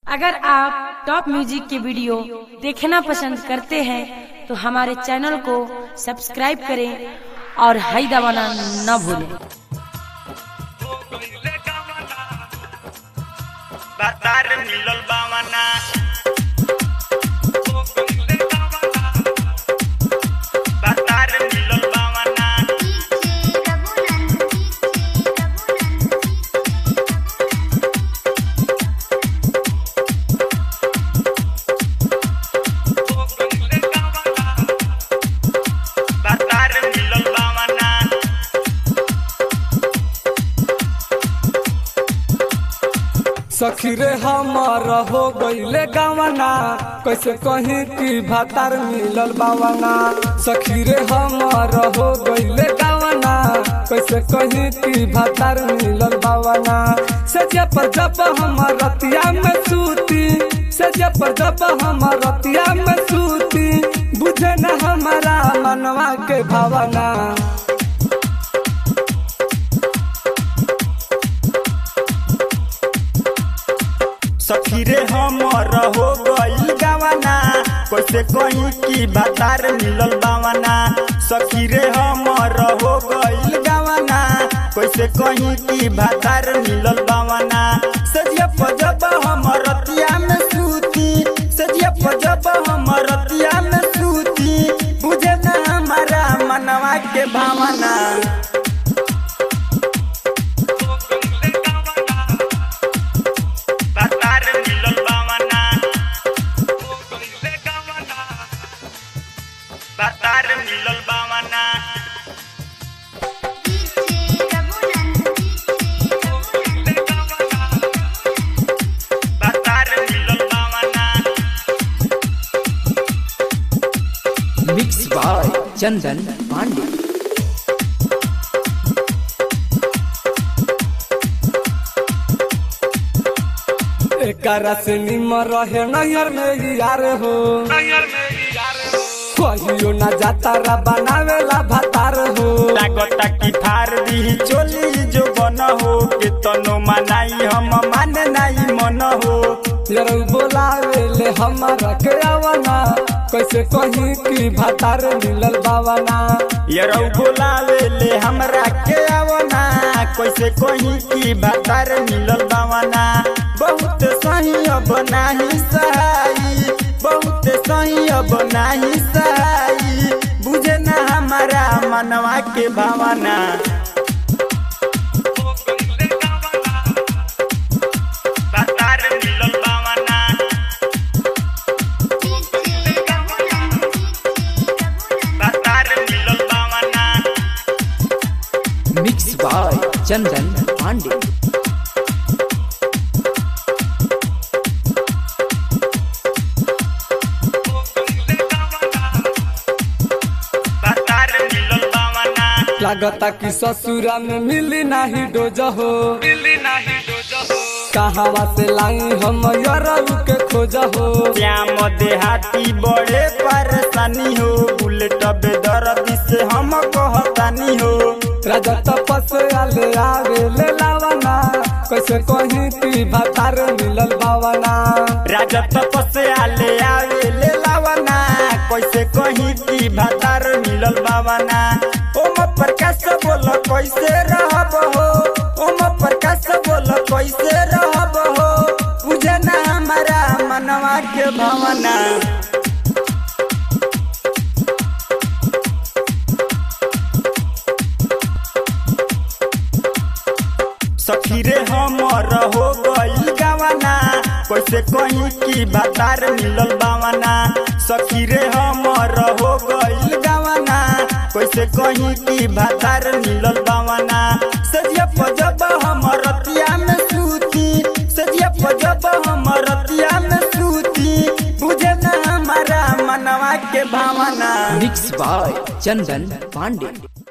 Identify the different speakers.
Speaker 1: अगर आप top music के वीडियो देखना पसंद करते हैं तो हमारे चैनल को सब्सक्राइब करें और हाई दबाना न भूलें
Speaker 2: बाजार मिलल बावना बाजार मिलल बावना बाजार मिलल बावना
Speaker 3: सखी रे हमर हो गईले गावना कैसे कहीं की भातार मिलल बावना सखी रे हमर हो गईले गावना कैसे कहीं की भातार मिलल बावना सजे पर जब हम रतिया में सूती सजे पर जब हम रतिया में सूती बुझे न हमारा मनवा के भावना
Speaker 2: सखी रे हमर हो गईल गावना कैसे कहीं की बातार मिलल बावना सखी रे हमर हो गईल गावना कैसे कहीं की बातार मिलल बावना सजिया पजब हम रतिया में सूती सजिया पजब हम रतिया में सूती बुझे ना हमारा मनवा के भावना बाजार मिलल बावना बाजार मिलल बावना बाजार मिलल बावना
Speaker 4: मिक्स बाय चंदन पांडे
Speaker 3: एकरा से निमर रहे नैहर में ही यार हो कहियो ना जाता रा बनावेला भातार हो
Speaker 2: लागता की फार दी चोली जो बन हो के तनो मनाई हम माने नहीं मन हो
Speaker 3: यार बोलावेले हमारा के आवना कैसे कहीं की भातार मिलल बावना
Speaker 2: यरौ बोलावे ले हमरा के आवना कैसे कहीं की भातार मिलल बावना बहुत सही अब नाही सहाई बहुत सही अब नाही सहाई बुझे ना हमारा मनवा के भावना बाजार मिलल बावना बाजार मिलल बावना
Speaker 4: मिक्स बाय चंदन पांडे
Speaker 2: बाजार मिलल बावना
Speaker 3: लागता कि ससुरा में मिली नाही डोज हो कहावा से लाई हम यरऊ के खोज हो
Speaker 2: श्याम देहाती बड़े परेशानी हो बुलेट बेदर्द से हम कहतानी हो
Speaker 3: राजा तपस आले आवे ले लावना कैसे कहीं की भातार मिलल बावना
Speaker 2: राजा तपस आले आवे ले लावना कैसे कहीं की भातार मिलल बावना ओम प्रकाश बोल कैसे रहब हो ओम प्रकाश बोल कैसे रहब हो बुझे ना हमारा मनवा के भावना सखी रे हमर हो गईल गावना कैसे कहीं की बातार मिलल बावना सखी रे हमर हो गईल गावना कैसे कहीं की बातार मिलल बावना सजिया पजब हम रतिया में सूती सजिया पजब हम रतिया में सूती बुझे ना हमारा मनवा के भावना
Speaker 4: मिक्स बाय चंदन पांडे